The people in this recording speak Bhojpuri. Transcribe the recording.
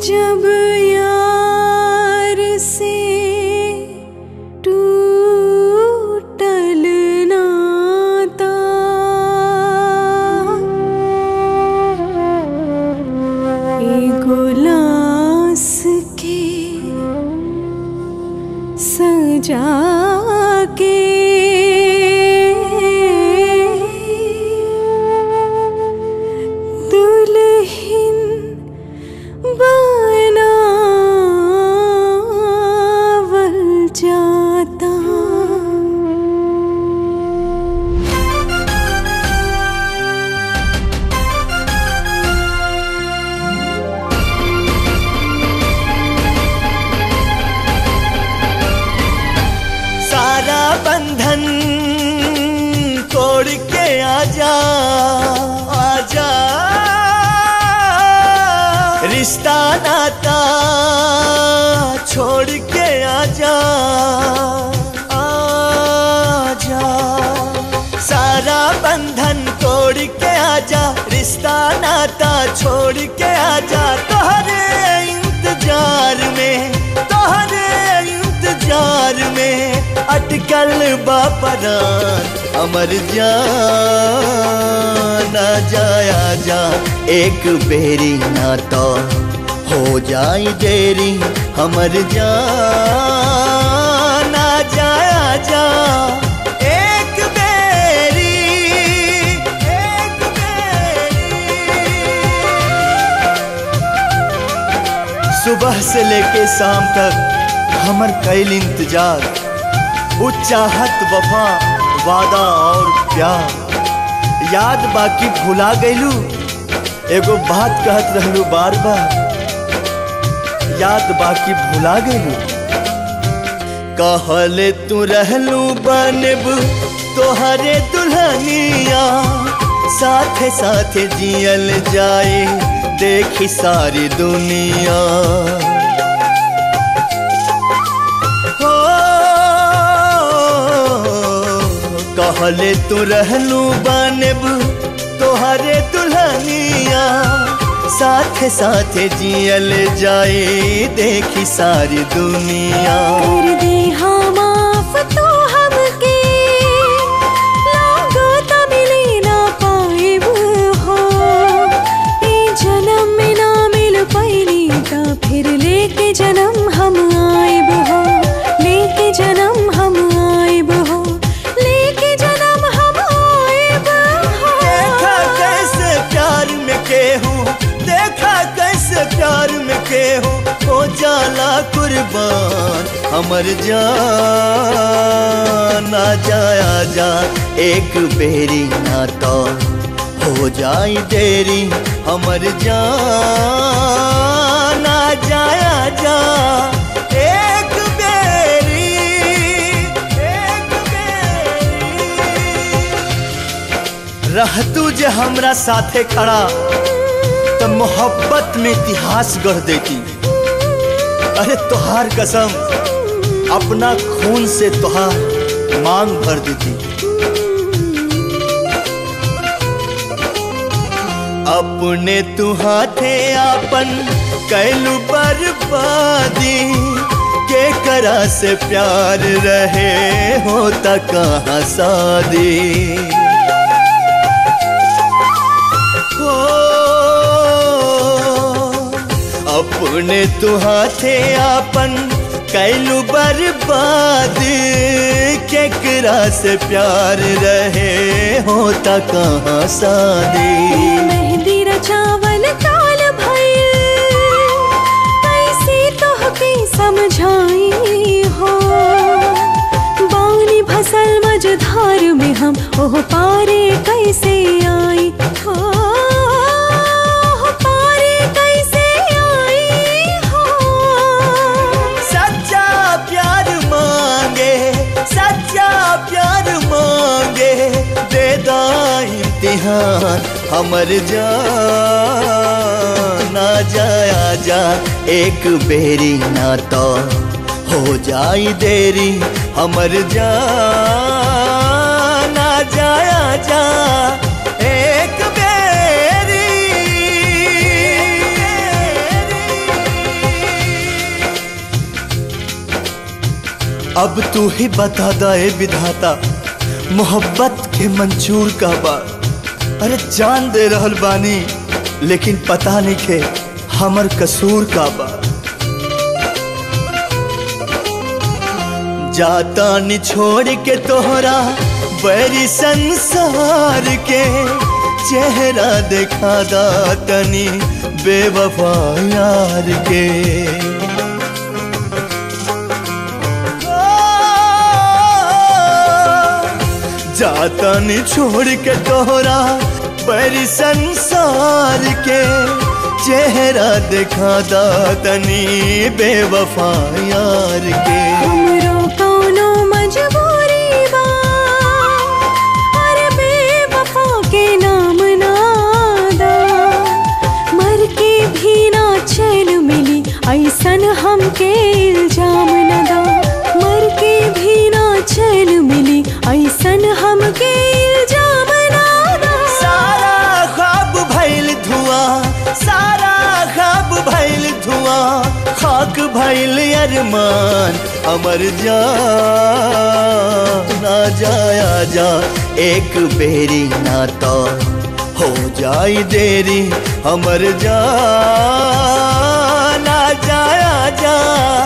जब यार से टूटल नाता एगो लाश के सजा के दुल्हन बनावल जाता सारा बंधन तोड़ के आजा आजा रिश्ता नाता छोड़ के आजा आजा सारा बंधन तोड़ के आजा रिश्ता नाता छोड़ के आजा तोहरे इंतजार में तोहरे इंतजार में अटकल बापरान अमर जान ना जाया जा एक बेरी ना तो हो जाई देरी हमर जान ना जाया जा एक बेरी एक बेरी सुबह से लेके शाम तक हमर कैल इंतजार वो चाहत वफा वादा और प्यार याद बाकी भुला गईलू एगो बात कहत रहलू बार बार याद बाकी भुला गईलू कहले तू रहलू बनब तोहरे दुल्हनिया साथे साथे जियल जाए देखी सारी दुनिया हो कहले तू रहलू बनब तोहरे दुल्हनिया साथे साथे जियल जाए देखी सारी दुनिया कर दे हाँ माफ तू हमके लागो त मिले ना पाएब हो ए जन्म में ना मिल पैली त फिर लेके जन्म हम आएब हो लेके जन्म हम आएब हो लेके जन्म हम आएब देखा हो कैसे प्यार में केहू देखा कैसे प्यार में केहू हो जाला कुर्बान हमर जान ना जाया जा एक बेरी ना तो हो जाई देरी हमर जान ना जाया जा एक बेरी एक बेरी रह तू जे हमरा साथे खड़ा तो मोहब्बत में इतिहास गढ़ देती अरे तोहार कसम अपना खून से तोहार मांग भर देती अपने तू हाथे आपन कैलू बर्बादी के करा से प्यार रहे होता कहाँ शादी हो अपने तू हाथे आपन कैलू बर्बाद केकरा से प्यार रहे होता कहाँ शादी मेहंदी रचावल काल भइल कैसे तोहके समझाई हो बानी भसल मझधार में हम ओह पारे कैसे आई हो ओह पारे कैसे आई हो सच्चा प्यार मांगे सच्चा प्यार मांगे दे दा इम्तिहान हमर जान ना जाया जा एक बेरी ना तो हो जाई देरी हमर जान ना जाया जा एक बेरी अब तू ही बता दा ए विधाता मोहब्बत के मंजूर का बा अरे जान दे रहल बानी लेकिन पता नहीं के हमर कसूर का बा जाता नि छोड़ के तोहरा बड़ी संसार के चेहरा देखा दा तनी बेवफा यार के जाता नि छोड़ के तोहरा बड़ी संसार के चेहरा देखा दा तनी बेवफा यार के हमरो कौनो मजबूरी बा अरे बेवफा के नाम नादा मर के भी ना चैन मिली ऐसन हमके इल्जाम न दा मर के भी ना चैन मिली ऐसन हमके इल्जाम ना दा सारा ख्वाब भइल धुआं सारा ख्वाब भइल धुआं खाक भइल अरमान अमर जा ना जाया जा एक बेरी ना तो हो जाई देरी हमर जा ना जाया जा